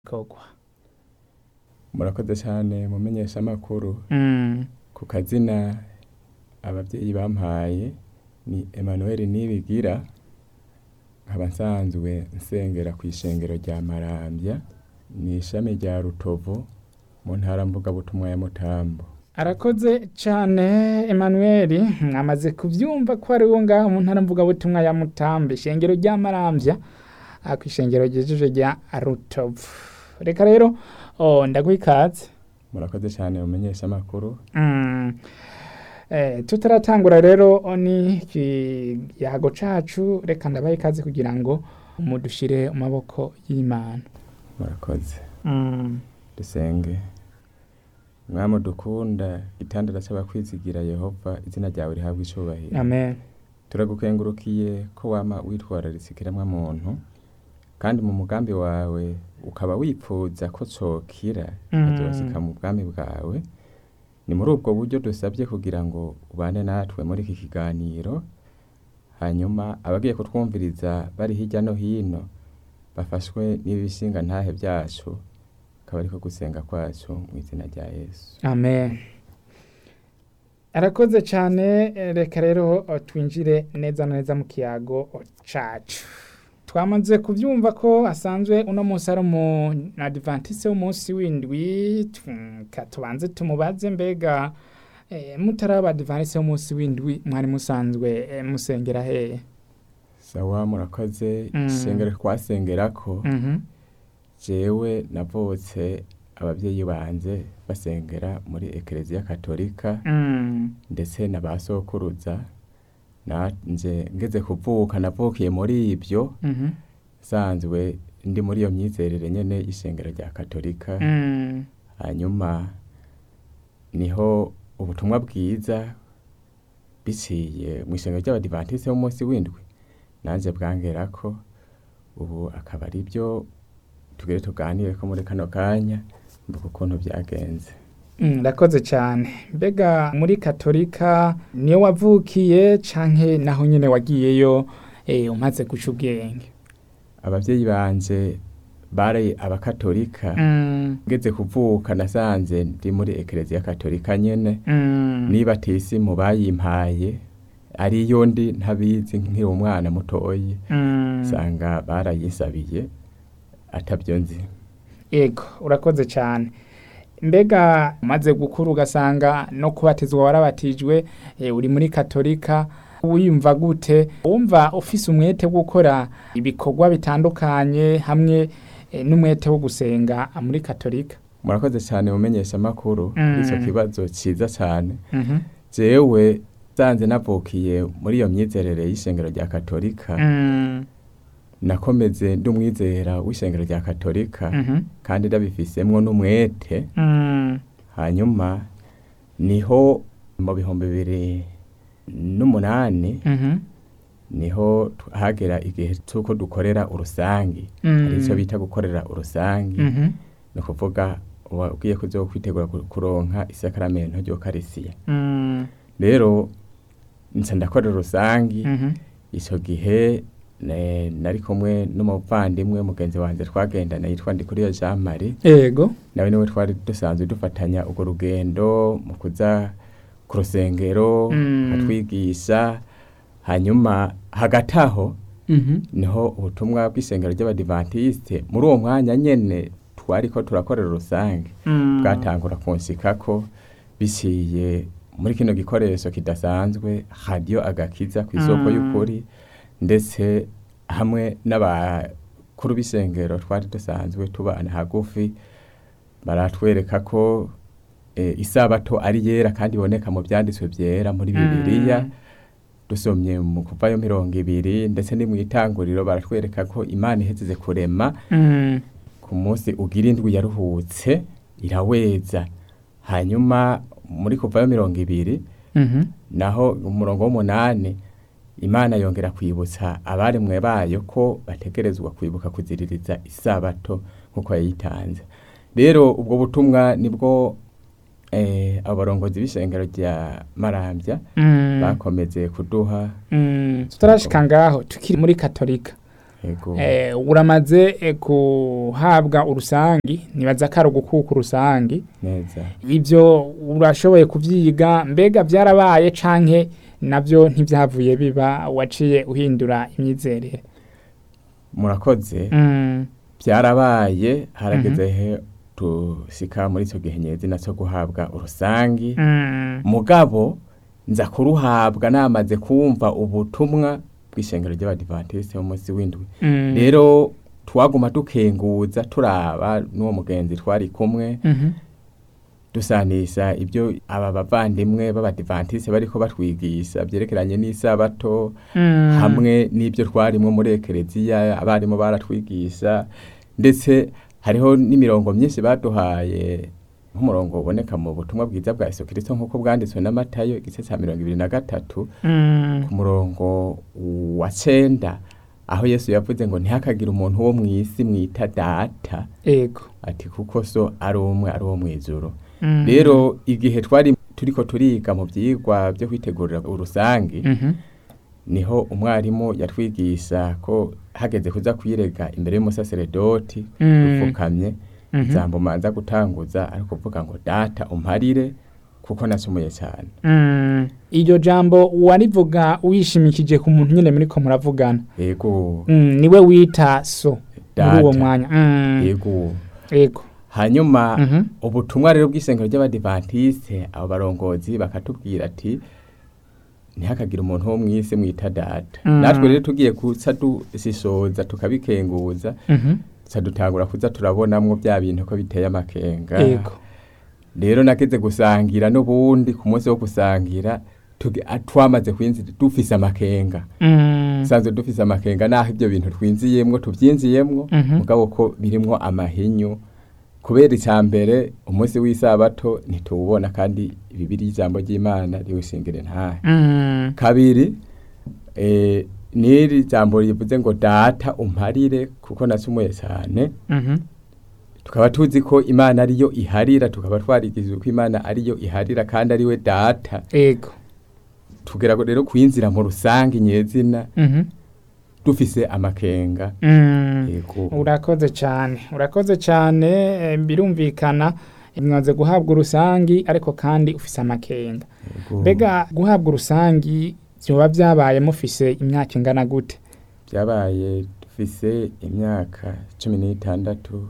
kogwa murakoze cyane mumenyesha amakuru Mm. ku kazina ababyeyi bampaye ni Emmanuel Nibigira nkaba nsanzwe nsengera ku ishengero rya Marambya ni ishami rya Rutovu mu ntara mvugabutumwa ya Mutambo arakoze cyane Emmanuel mwamaze kubyumva ko ari wo ngaho mu ntara mvugabutumwa ya Mutambe ishengero rya Marambya ah, ku ishengero ryejeje rya Rutovu reka rero oh, ndaguha ikaze murakoze cyane mumenyesha amakuru Mm. Eh, tutaratangura rero ni ikiyago cacu reka ndabaha ikaze kugira ngo mudushire mu maboko y'Imana murakoze mm. dusenge mwami dukunda itandara cy'abakwizigira Yehova izina ryawe rihabwa icubahiro amen turagukengurukiye ko wama witwararitse ikiremwa muntu kandi mu mugambi wawe ukaba wipfuza ko cokira Mm. kikazosika mu bwami bwawe ni muri ubwo buryo dusabye kugira ngo ubane natwe muri iki kiganiro hanyuma abagiye kutwumviriza bari hirya no hino bafashwe n'ibishinga ntahe byacu akaba ariko gusenga kwacu mu izina rya yesu amen arakoze cyane eh, reka rero oh, twinjire neza na neza mu kiyago oh, cacu twamaze kubyumva ko asanzwe uno munsi ari umu adventiste w'umunsi w'indwi tu- ka tubanze tumubaze mbega eh, mutaraba adventiste w'umunsi w'indwi mwari musanzwe eh, musengera hehe sawa murakoze Mm. isengero twasengerako Mhm. jewe navutse ababyeyi banje basengera muri ekereziya katolika Mm. ndetse na ba sokuruza nanje ngeze kuvuka navukiye muri ibyo Mhm. sanzwe ndi muri iyo myizerere nyene y'ishengero rya katolika Mm. hanyuma niho ubutumwa bwiza biciye mu ishengero ry'abadivantiste b'umunsi w'indwi nanje bwangerako ubu akaba ari byo tugere tuganire ko muri kano kanya mvuga ukuntu byagenze Mm, Ndakoze cyane mbega muri katolika niyo wavukiye canke naho nyene wagiyeyo eh, umaze guca ubwenge ababyeyi banje bari abakatolika Mm, ngeze kuvuka nasanze ndi muri ekereziya katolika nyene mm, niba tisimu bayimpaye ariyo ndi ntabizi nkiri umwana mutoyi mm. usanga barayisabiye atabyo nzi Ego urakoze cyane mbega umaze gukura ugasanga no kubatizwa warabatijwe eh, uri muri katolika wiyumva gute wumva ufise umwete wo gukora ibikorwa bitandukanye hamwe eh, n'umwete wo gusenga muri katolika murakoze cyane mumenyesha amakuru Mm. icyo kibazo cyiza cyane Mhm. jewe sanze navukiye muri iyo myizerere y'ishengero rya katolika Mm, nakomeze ndi umwizera w'ishengero rya katolika mhm. kandi ndabifisemwo n'umwete Mm, hanyuma niho mu bihumbi bibiri n'umunani mhm. niho tu- hagera igihe cy'uko dukorera urusangi Mm. hari icyo bita gukorera urusangi Mhm. ni ukuvuga wabwiye ko uzo kwitegura ku- kuronka isakaramento ry'ukarisiya Mm, rero nca ndakorera urusangi mhm. icyo gihe ne- nari kumwe n'umuvandimwe mugenzi wanjye twagendana yitwa Ndikuriyo Jean Marie Ego. nawe niwe twari dusanzwe dufatanya urwo rugendo mu kuza ku rusengero Mm. akatwigisha hanyuma hagati aho Mhm. niho ubutumwa bw'isengero ry'abadivantisite muri uwo mwanya nyene twariko turakorera urusange Mm. bwatangura kunshikako biciye muri kino gikoresho kidasanzwe radiyo agakiza ku isoko Mm. y'ukuri ndetse hamwe n'abakuru b'isengero twari dusanzwe tubana hagufi baratwereka ko e, isabato ari yera kandi iboneka mu byanditswe byera muri bibiliya dusomye mu kuvayo mirongo ibiri ndetse ni mu itanguriro baratwereka ko imana ihezeze kurema Mm. ku munsi ugira indwi yaruhutse iraweza hanyuma muri kuvayo mirongo ibiri Mhm. naho umurongo w'umunani imana yongera kwibutsa abaremwe bayo ko bategerezwa kwibuka kuziririza isabato nk'uko yayitanze rero ubwo butumwa nibwo eh, abarongozi b'ishengero rya marambya Mm. bakomeze kuduha Mm. tutarashika ngaho tukiri muri katolika Yego. eh, uramaze eh, kuhabwa urusangi nibaza ko ari ugukuka urusangi neza ibyo urashoboye kubyiga mbega byarabaye canke nabyo ntibyavuye biba waciye uhindura imyizerere murakoze Mm, byarabaye harageze he tusika muri icyo gihe nyezina cyo guhabwa urusangi mm, mugabo nza kuruhabwa namaze kumva ubutumwa bw'ishengero ry'abadivantisite b'umunsi w'indwi mm, rero twaguma dukenguza turaba n'uwo mugenzi twari kumwe mhm, dusanisha ibyo aba bavandimwe b'abadivantisite bariko batwigisha byerekeranye n'isabato mm, hamwe n'ibyo twarimo muri ekereziya abarimu baratwigisha ndetse hariho n'imirongo myinshi baduhaye nk'umurongo uboneka mu butumwa bwiza bwa Yesu Kristo nk'uko bwanditswe na Matayo igice cya mirongo ibiri na gatatu mm, ku murongo wa cenda aho Yesu yavuze ngo ntihakagire umuntu wo mu isi mwita data ego ati kuko so ari umwe ari uwo mu ijuru Mm, rero igihe twari turiko turiga mu byigwa byo kwitegurira urusangi mhm, niho umwarimu yatwigisha ko hageze kuza kwirega imbere y'umusaseredoti Mm. dupfukamye mhm, ijambo manza gutanguza ari kuvuga ngo data umparire kuko nasumuye cyane mm. iryo jambo warivuga wishimikije ku muntu nyine muriko muravugana yego Mm, niwe wita so muri Data. uwo mwanya Mm, yego ego hanyuma Mhm. ubutumwa rero bw'isengero ry'abadivantisite abo barongozi bakatubwira ati ntihakagire umuntu wo mu isi mwita data Mm. natwe rero tugiye kuca dushishoza tukabikenguza Mhm, tuca dutangura kuza turabonamwo bya bintu ko biteye amakenga ego rero nageze gusangira n'ubundi ku munsi wo gusangira tuge- a- twamaze kwinjira dufise amakenga Mm, sanzwe dufise amakenga naho ibyo bintu twinziyemwo tubyinziyemwo Mhm. mugabo ko birimwo amahinyu kubera icya mbere umunsi w'isabato ntituwubona kandi bibiri ijambo ry'imana riwushingire ntahe mm, kabiri eh, n'iri jambo rivuze ngo data umparire kuko nasumuye cyane mhm, tukaba tuzi ko imana ariyo iharira tukaba twarigizwe ko imana ariyo iharira kandi ariwe data ego tugera rero kwinzira mu rusange nyezina Mhm, dufise amakenga mm. yego urakoze cyane urakoze cyane eh, birumvikana mwaze guhabwa urusangi ariko kandi ufise amakenga yego. mbega guhabwa urusangi byoba byabaye mufise imyaka ingana gute byabaye dufise imyaka cumi n'itandatu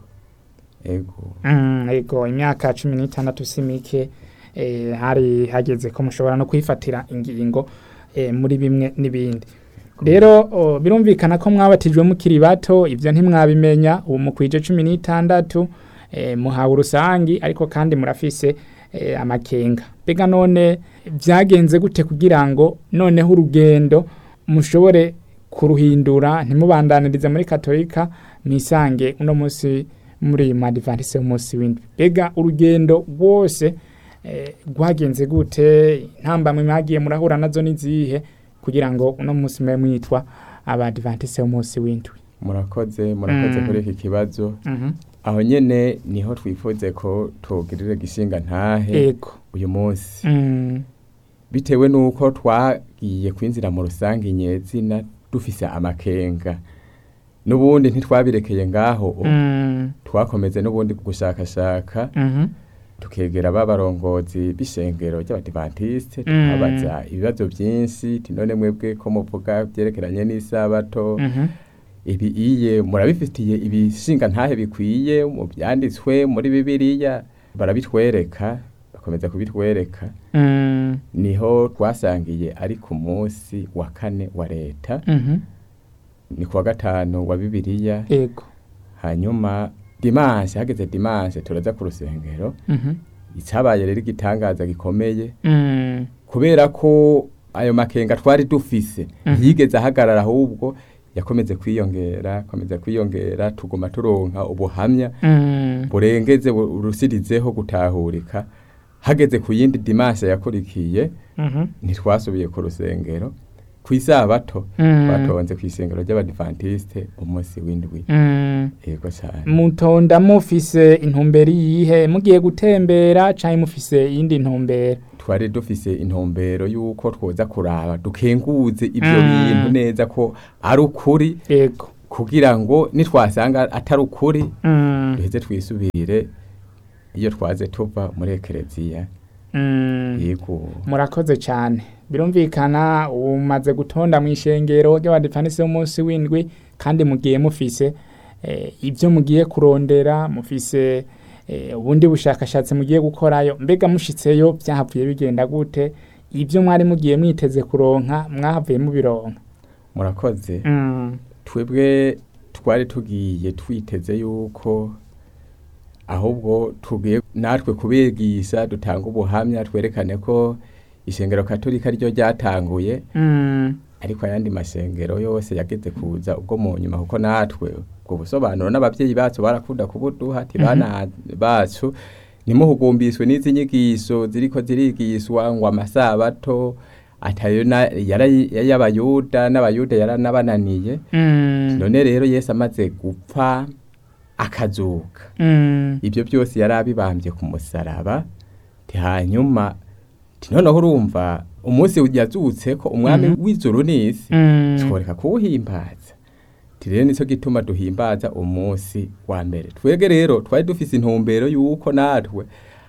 ego Mm, ego imyaka cumi n'itandatu si mike eh, hari hageze ko mushobora no kwifatira ingingo eh, muri bimwe n'ibindi rero o, birumvikana ko mwabatijwe mukiri bato ibyo ntimwabimenya ubu mukwije cumi n'itandatu eh, muhawe urusangi ariko kandi murafise eh, amakenga mbega none byagenze gute kugira ngo noneho urugendo mushobore kuruhindura ntimubandanirize muri katolika mwisange uno munsi muri madivantise umunsi w'indwi mbega urugendo rwose eh, rwagenze gute intambamwe mwagiye murahura nazo n'izihe kugira ngo uno munsi mube mwitwa abadivantise umunsi w'indwi murakoze murakoze Mm. kuri iki kibazo Mhm. aho nyene niho twifuze ko tugirira gishinga ntahe ego uyu munsi Mm, bitewe n'uko twagiye kwinjira mu rusange nyezina dufise amakenga n'ubundi ntitwabirekeye ngaho mm, twakomeze n'ubundi gushakashaka mhm, tukegera babarongozi b'ishengero ry'abadivantisite Mm. tukabaza ibibazo byinshi ti none mwebwe ko muvuga byerekeranye n'isabato mhm, ibi iye murabifitiye ibishinga ntahe bikwiye mu byanditswe muri bibiliya barabitwereka bakomeza kubitwereka mm, niho twasangiye ari ku munsi wa kane wa leta mhm, ni kuwa gatanu wa bibiliya ego hanyuma dimanche hageze dimanche turaza ku rusengero mhm, icyabaye rero igitangaza gikomeye mm, kubera ko ayo makenga twari dufise Mhm. ntiyigeze ahagarara ahubwo yakomeze kwiyongera akomeza kwiyongera tuguma turonka ubuhamya mm, burengeze bu- burusirizeho gutahurika hageze ku yindi dimanche yakurikiye mhm, ntitwasubiye ku rusengero ku isabato Mm. twatonze ku isengero ry'abadivantisite umunsi w'indwi mm. yego cyane mutonda mufise intumbero yihe mugiye gutembera canke mufise iyindi ntumbero twari dufise intumbero y'uko twoza kuraba dukenguze ibyo Mm. bintu neza ko ari ukuri ego kugira ngo nitwasanga atari ukuri Mm. duheze twisubirire iyo twaze tuva muri ekereziya Mm. yego murakoze cyane birumvikana umaze gutonda mu ishengero ry'abadifanisi b'umunsi w'indwi kandi mugiye mufise eh, ibyo mugiye kurondera mufise eh, ubundi bushakashatsi mugiye gukorayo mbega mushitseyo byahavuye bigenda gute ibyo mwari mugiye mwiteze kuronka mwahavuye mubironka murakoze mm. twebwe twari tugiye twiteze yuko ahubwo tugiye natwe kubigisha dutanga ubuhamya twerekane ko ishengero katolika ryo ryatanguye Mm. ariko ayandi masengero yose yageze kuza ubwo mu nyuma kuko natwe ubwo busobanuro n'ababyeyi bacu barakunda kubuduha ati bana bacu ntimuhugumbiswe n'izi nyigisho ziriko zirigishwa ngo amasabato atayo na- yara- y'abayuda n'abayuda yaranabananiye Mm. none rero yesu amaze gupfa akazuka Mm. ibyo byose yari abibambye ku musaraba ti hanyuma ti noneho urumva umunsi yazutse ko umwami Mhm. w'ijuru n'isi Mm. tworeka kuwuhimbaza ti rero nicyo gituma duhimbaza umunsi wa mbere twebwe rero twari dufise intumbero y'uko natwe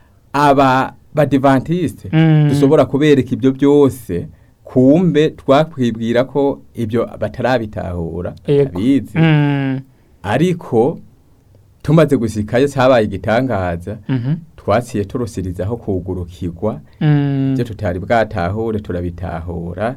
aba badivantiste Mm. dushobora kubereka ibyo byose kumbe twakwibwira ko ibyo batarabitahura Yego. abizi Mm. ariko tumaze gushikayo cyabaye igitangaza Mhm. twaciye turusirizaho kugurukirwa Mm. ibyo tutari bwatahure turabitahura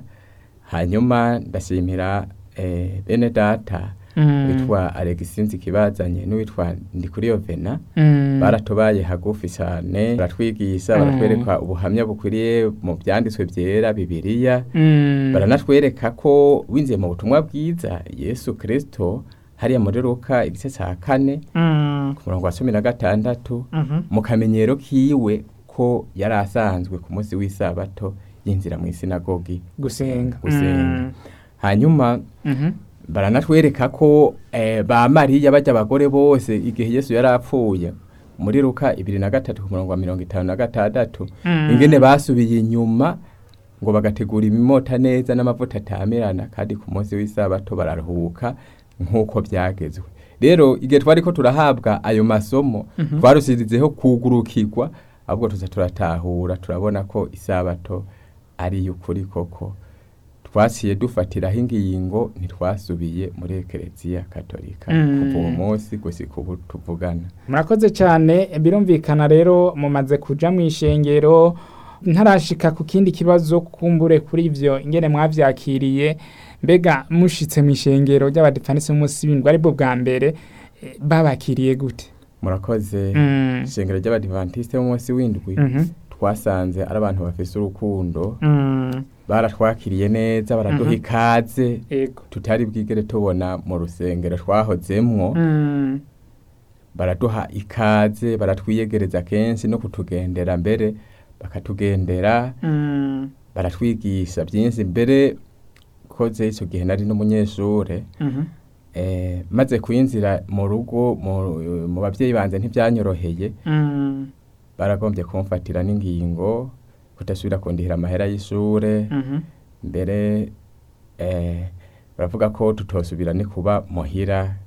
hanyuma ndashimira eh, bene data Mm. witwa Alexis Kibazanye n'uwitwa Ndikuriyo Vena Mm. baratubaye hagufi cyane baratwigisha Mm. baratwereka ubuhamya bukwiriye mu byanditswe byera bibiliya Mm. baranatwereka ko winjiye mu butumwa bwiza yesu kirisito hariya muri ruka igice cya kane Mm. ku murongo wa cumi na gatandatu Mhm. mu kamenyero kiwe ko yari asanzwe ku munsi w'isabato yinjira mu isinagogi gusenga gusenga Mm. hanyuma Mhm. baranatwereka ko eh, ba mariya bajya abagore bose igihe yesu yari apfuye muri ruka ibiri na gatatu ku murongo wa mirongo itanu na gatandatu Mm. ingene basubiye inyuma ngo bagategura imimota neza n'amavuta atamirana kandi ku munsi w'isabato bararuhuka nk'uko byagezwe rero igihe twari ko turahabwa ayo masomo Mhm. twarusirizeho kugurukirwa ahubwo tuza turatahura turabona ko isabato ari iy'ukuri koko twaciye dufatiraho ingingo ntitwasubiye muri ekereziya katolika Mm. kuva uwo munsi gushika ubu tuvugana murakoze cyane birumvikana rero mumaze kuja mu ishengero ntarashika ku kindi kibazo kumbure kuri ivyo ingene mwavyakiriye mbega mushitse mu ishengero ry'abadifanisi b'umunsi w'indwi aribwo bwa mbere eh, babakiriye gute murakoze Mm. ishengero ry'abadivantisite b'umunsi w'indwi Mhm. twasanze ari abantu bafise urukundo Mm. baratwakiriye neza baraduha Mhm. ikaze Ego. tutari bwigere tubona mu rusengero twahozemwo Mm. baraduha ikaze baratwiyegereza kenshi no kutugendera mbere bakatugendera Mm. baratwigisha byinshi mbere koze icyo gihe nari n'umunyeshure Mhm. eh, maze kwinjira mu rugo mu, mu babyeyi banjye ntibyanyoroheye Mm. baragombye kumfatira n'ingingo kudasubira kundihira amahera y'ishure Mhm. mbere eh, baravuga ko tutosubira ni kuba muhira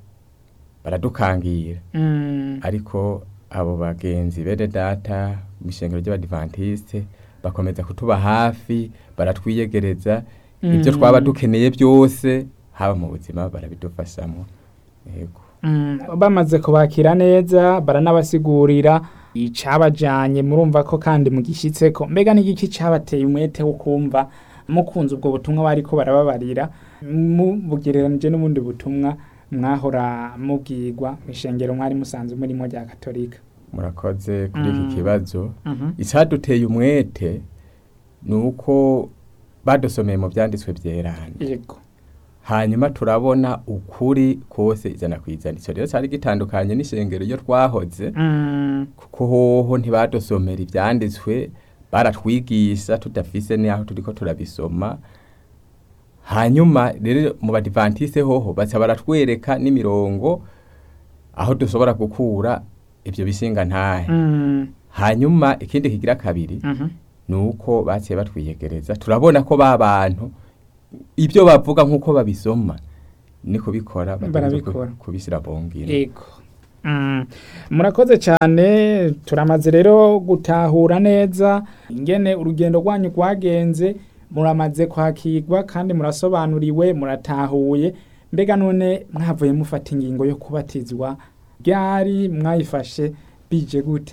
baradukangira Mm. ariko abo bagenzi bene data mu ishengero ry'abadivantisite bakomeza kutuba hafi baratwiyegereza ibyo Mm. twaba dukeneye byose haba mu buzima barabidufashamo yego Mm, bamaze kubakira neza baranabasigurira icabajanye murumva ko kandi mugishitseko mbega n'igiki cabateye umwete wo kumva mukunze ubwo butumwa bariko barababarira mubugereranije n'ubundi butumwa mwahora mubwirwa mw'ishengero mwari musanzwe murimo rya katolika murakoze kuri Mm. iki kibazo Mhm. icyaduteye umwete ni uko badusomeye mu byanditswe byerana yego hanyuma turabona ukuri kose ijana ku ijana icyo rero cyari gitandukanye n'ishengero iyo twahoze Mm, kuko hoho ntibadusomera ibyanditswe baratwigisha tudafise n'aho turiko turabisoma hanyuma rero mu badivantise hoho baca baratwereka n'imirongo aho dushobora gukura ibyo bishinga ntahe mm, hanyuma ikindi kigira kabiri mhm. ni uko baciye batwiyegereza turabona ko ba bantu ibyo bavuga nk'uko babisoma ni kubikora Barabikora. kubishyira mu ngiro Ego. Mm. Murakoze cyane turamaze rero gutahura neza ingene urugendo rwanyu rwagenze muramaze kwakirwa kandi murasobanuriwe muratahuye mbega none mwavuye mufata ingingo yo kubatizwa ryari mwayifashe bije gute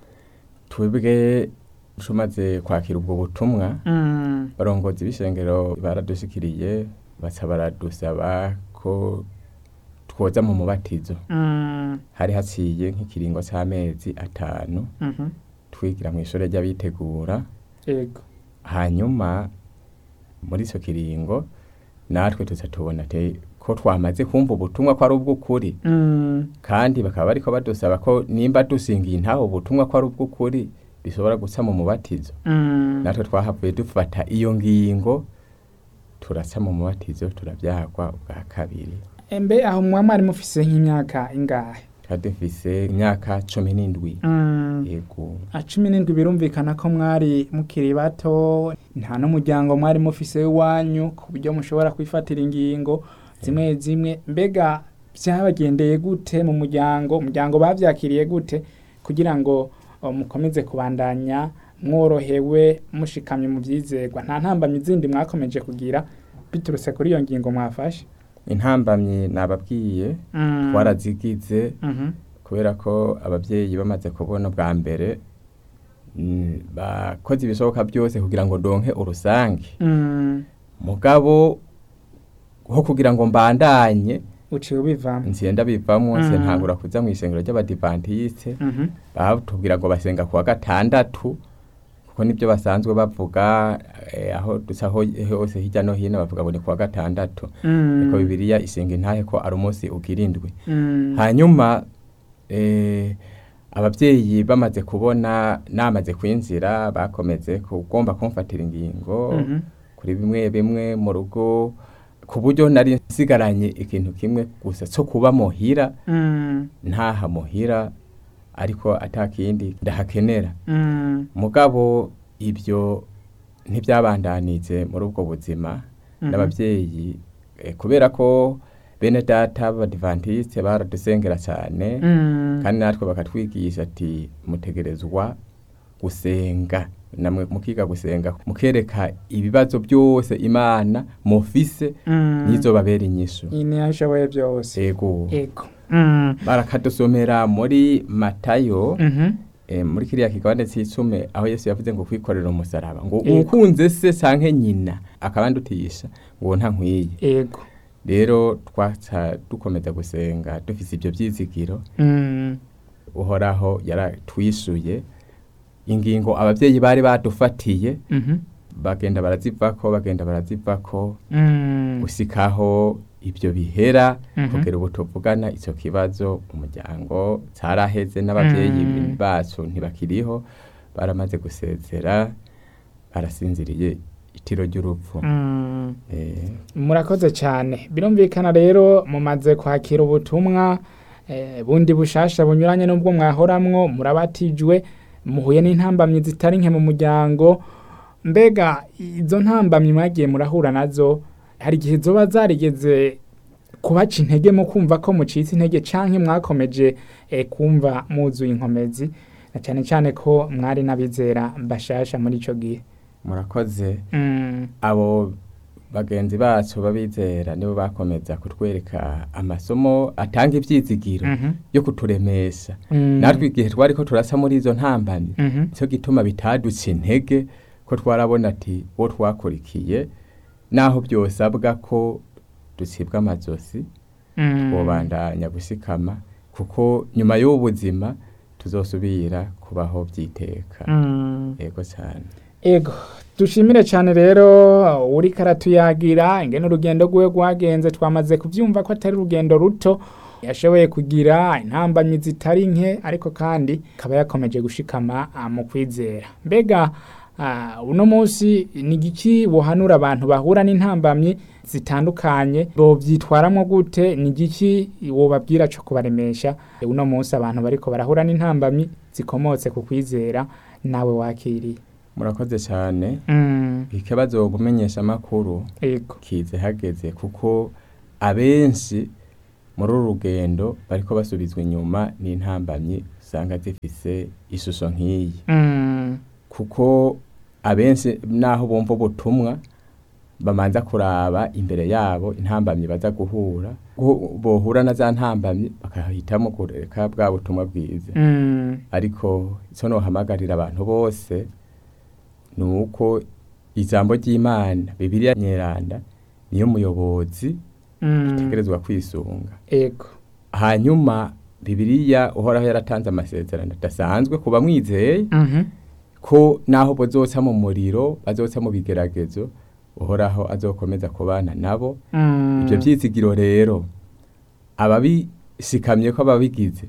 twebwe tumaze kwakira ubwo butumwa Mm. barongozi b'ishengero baradushikiriye baca baradusaba ko twoza mu mubatizo Mm. hari haciye nk'ikiringo c'amezi atanu Mhm. twigira mu ishure ry'abitegura Ego. hanyuma muri ico kiringo natwe tuza tubona te ko twamaze kumva ubutumwa ko ari ubw'ukuri Mm. kandi bakaba bariko badusaba ko nimba dusingiye intaho ubutumwa ko ari ubw'ukuri bishobora guca mu mubatizo Mm. natwe twahavuye dufata iyo ngingo turaca mu mubatizo turabyagwa ubwa kabiri Embe aho mwa mwari mufise nk'imyaka ingahe? twari dufise imyaka cumi n'indwi Mm. yego A cumi n'indwi birumvikana ko mwari mukiri bato nta n'umuryango mwari mufise w'iwanyu ku buryo mushobora kwifatira ingingo zimwe zimwe mbega byabagendeye gute mu muryango umuryango bavyakiriye gute kugira ngo o, mukomeze kubandanya mworohewe mushikamye mu vyizerwa nta ntambamyi zindi mwakomeje kugira biturutse kuri iyo ngingo mwafashe intambamyi nababwiye Mm. twarazigize Mhm. kubera ko ababyeyi bamaze kubona bwa mbere mm, bakoze ibishoboka byose kugira ngo donke urusange Mm. mugabo ho kugira ngo mbandanye uciye ubivamo nsienda bivamwo Mm. nse ntangura kuza mu isengero ry'abadivantiste Mhm. batubwira ngo basenga kuwa gatandatu kuko nibyo basanzwe bavuga eh, aho dusa ho- hose hirya no hino bavuga ngo ni kuwa gatandatu Mm. niko bibiliya isenga intahe ko ari umunsi ugira indwi Mm. hanyuma eh, ababyeyi bamaze kubona namaze kwinjira bakomeze kugomba kumfatira ingingo Mhm. kuri bimwe bimwe mu rugo ku buryo nari nsigaranye ikintu kimwe gusa cyo kuba muhira Mm. ntaha muhira ariko atakindi ndahakenera Mm. mugabo ibyo ntibyabandanije muri ubwo buzima Mhm. n'ababyeyi eh, kubera ko bene data b'abadivantiste baradusengera cyane Mm. kandi natwe bakatwigisha ati mutegerezwa gusenga namwe mukiga gusenga mukereka ibibazo byose imana mufise Mm. nizo babera inyishu iyi niyo ashoboye byose ego ego Mm. barakadusomera muri matayo Mhm. eh, muri kiriya kigabane cy'icume aho yesu yavuze ngo kwikorera umusaraba ngo Yego. ukunze se canke nyina akabandutisha ngo nta nkwiye ego rero twaca dukomeza gusenga dufise ibyo byizigiro Mm. uhoraho yaratwishuye ingingo ababyeyi bari badufatiye Mhm. bagenda barazivako bagenda barazivako Mm. gusikaho ibyo bihera Mhm. kugera ubu tuvugana icyo kibazo umuryango cyaraheze n'ababyeyi Mm. bacu ntibakiriho baramaze gusezera barasinziriye itiro ry'urupfu Mm. Eh, murakoze cyane birumvikana rero mumaze kwakira ubutumwa eh, bundi bushasha bunyuranye n'ubwo mwahoramwo murabatijwe muhuye n'intambamyi zitari nke mu muryango mbega izo ntambamyi mwagiye murahura nazo hari igihe zoba zarigeze kubaca intege mu kumva ko mucitse intege canke mwakomeje eh, kumva muzuye inkomezi na cyane cyane ko mwari n'abizera bashasha muri ico gihe murakoze mm. abo bagenzi bacu babizera nibo bakomeza kutwereka amasomo atanga ibyizigiro Mhm. yo kuturemesha Mm. natwe igihe twari ko turasa muri izo ntambamyi Mhm. nicyo gituma bitaduca intege ko twarabona ati uwo twakurikiye naho byosabwa ko ducibwa amazosi Mm. twobandanya gushikama kuko nyuma y'ubu buzima tuzosubira kubaho byiteka Mm. yego cyane ego dushimire cyane rero uri karatuyagira ingene urugendo rwiwe rwagenze twamaze kubyumva ko atari urugendo ruto yashoboye kugira intambamyi zitari nke ariko kandi akaba yakomeje gushikama ah, mu kwizera mbega ah, uno munsi ni igiki buhanura abantu bahura n'intambamyi zitandukanye bobyitwaramo gute ni igiki wobabwira cyo kubaremesha uno munsi abantu bariko barahura n'intambamyi zikomotse ku kwizera nawe wakiriye murakoze cyane Mm, ikibazo kumenyesha amakuru ego kize hageze kuko abenshi muri uru rugendo bariko basubizwa inyuma n'intambamyi usanga zifise ishusho nk'iyi Mm. kuko abenshi naho bumva ubutumwa bamanza kuraba imbere yabo intambamyi baza guhura Gu- bohura na za ntambamyi bakahitamo kureka bwa butumwa bwiza Mm. ariko icyo nohamagarira abantu bose ni uko ijambo ry'imana bibiliya nyeranda niyo muyobozi Mm. utegerezwa kwisunga ego hanyuma bibiliya uhoraho yaratanze amasezerano adasanzwe ku bamwizeye Mhm. ko naho bazoca mu muriro bazoca mu bigeragezo uhoraho azokomeza kubana nabo Mm. ibyo byizigiro rero ababishikamye ko ababigize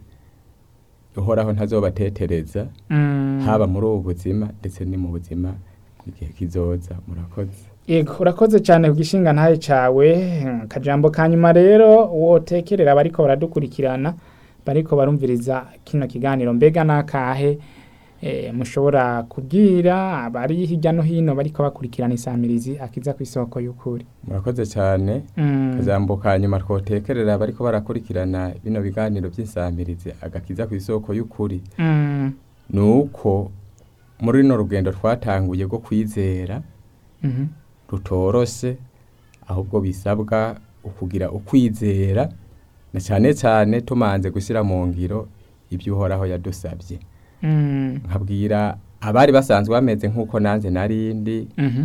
uhoraho ntazobatetereza Mm. haba muri ubu buzima ndetse ni mu buzima igihe kizoza murakoze Yego urakoze cyane ku gishinga ntaye cawe Mm, kajambo kanyuma rero wotekerera bariko baradukurikirana bariko barumviriza kino kiganiro mbega nakahe e, mushobora kubwira abari hirya no hino bariko bakurikirana isamirizi akiza ku isoko y'ukuri murakoze cyane Mm. kajambo ka nyuma twotekerera bariko barakurikirana bino biganiro by'insamirizi agakiza ku isoko y'ukuri Mm. ni uko muri rino rugendo twatanguye rwo kwizera Mhm. rutoroshe ahubwo bisabwa ukugira ukwizera na cyane cyane tumanze gushyira mu ngiro ibyo uhoraho yadusabye Mm. nkabwira abari basanzwe bameze nk'uko nanjye narindi Mhm.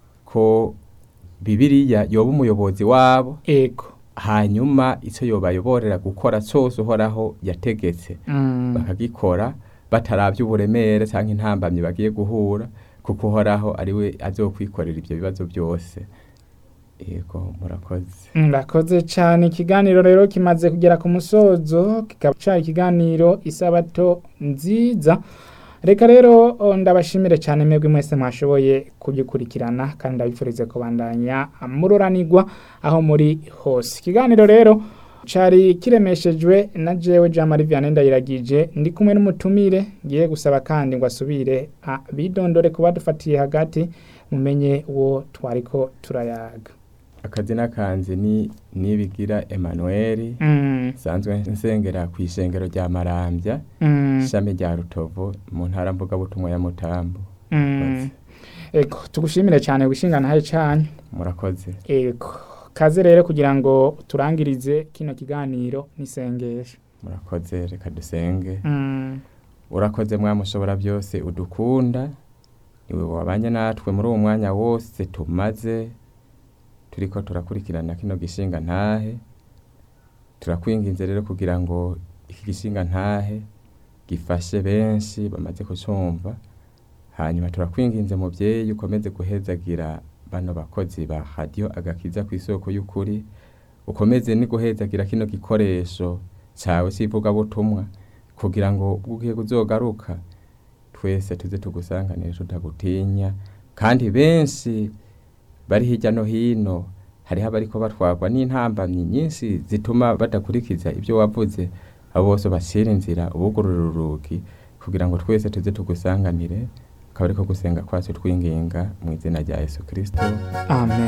ko bibiriya yoba umuyobozi wabo Ego. hanyuma icyo yobayoborera gukora cyose uhoraho yategetse Mm. bakagikora batarabye uburemere cyangwa intambamyi bagiye guhura kuko uhoraho ari we azokwikorera ibyo bibazo byose yego murakoze Murakoze cyane ikiganiro rero kimaze kugera ku musozo kikaba cyari ikiganiro isabato nziza reka rero o, ndabashimire cyane mwebwe mwese mwashoboye kugikurikirana kandi ndabifurize kubandanya mururanirwa aho muri hose ikiganiro rero cari kiremeshejwe na jewe Jean Marie Vianney Ndayiragije ndi kumwe n'umutumire ngiye gusaba kandi ngo asubire abidondore kuba dufatiye hagati mumenye uwo twariko turayaga akazina kanjye ni nibigira Emmanuel Mm. nsanzwe nsengera ku ishengero rya marambya Mm. ishami rya rutovu mu ntara mvugabutumwa ya mutambo Mm. Ego tugushimire cyane gushinga ntaye canyu murakoze ego kaze rero kugira ngo turangirize kino kiganiro n'isengesho murakoze reka dusenge Mm. urakoze mwamushobora byose udukunda niwe wabanye natwe muri uwo mwanya wose tumaze turiko turakurikirana kino gishinga ntahe turakwinginze rero kugira ngo iki gishinga ntahe gifashe benshi bamaze kucumva hanyuma turakwinginze mubyeyi ukomeze guhezagira bano bakozi ba radiyo agakiza ku isoko y'ukuri ukomeze ni guhezagira kino gikoresho cyawe cy'ivugabutumwa kugira ngo ubwo ugiye kuzogaruka twese tuze tugusanganire tutagutinya kandi benshi bari hirya no hino hariho abariko batwarwa n'intambamyi nyinshi zituma badakurikiza ibyo wavuze abo bose bashira inzira ubugurura urugi kugira ngo twese tuze tugusanganire akaba ariko gusenga kwacu twinginga mu izina rya yesu kirisito amen